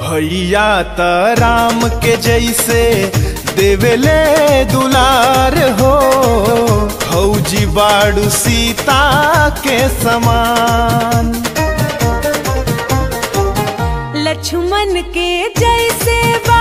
भैया त राम के जैसे देवेले दुलार हो फौजी बाड़ू सीता के समान लक्ष्मण के जैसे